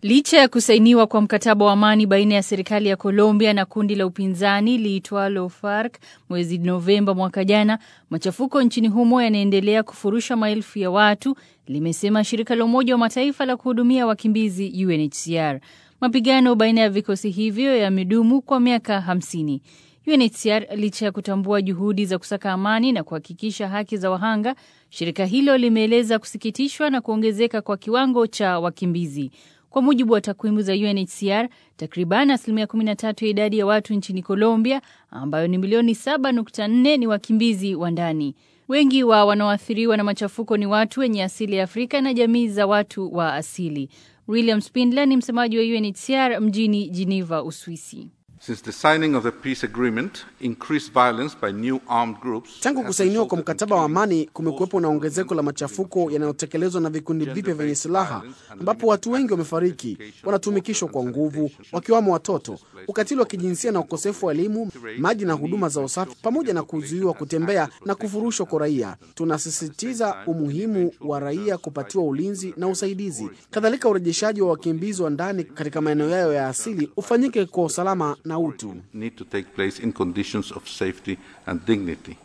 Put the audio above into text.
Licha ya kusainiwa kwa mkataba wa amani baina ya serikali ya Colombia na kundi la upinzani liitwalo FARC mwezi Novemba mwaka jana, machafuko nchini humo yanaendelea kufurusha maelfu ya watu, limesema shirika la Umoja wa Mataifa la kuhudumia wakimbizi UNHCR. Mapigano baina ya vikosi hivyo yamedumu kwa miaka hamsini. UNHCR licha ya kutambua juhudi za kusaka amani na kuhakikisha haki za wahanga, shirika hilo limeeleza kusikitishwa na kuongezeka kwa kiwango cha wakimbizi. Kwa mujibu wa takwimu za UNHCR, takriban asilimia 13 ya idadi ya watu nchini Colombia, ambayo ni milioni 7.4 ni wakimbizi wa ndani. Wengi wa wanaoathiriwa na machafuko ni watu wenye asili ya Afrika na jamii za watu wa asili. William Spindler ni msemaji wa UNHCR mjini Geneva, Uswisi. Since the signing of the peace agreement, increased violence by new armed groups Tangu kusainiwa kwa mkataba wa amani, kumekuwepo na ongezeko la machafuko yanayotekelezwa na vikundi vipya vyenye silaha, ambapo watu wengi wamefariki, wanatumikishwa kwa nguvu, wakiwamo watoto, ukatili wa kijinsia na ukosefu wa elimu, maji na huduma za usafi, pamoja na kuzuiwa kutembea na kufurushwa kwa raia. Tunasisitiza umuhimu wa raia kupatiwa ulinzi na usaidizi. Kadhalika, urejeshaji wa wakimbizi wa ndani katika maeneo yao ya asili ufanyike kwa usalama na utu. need to take place in conditions of safety and dignity.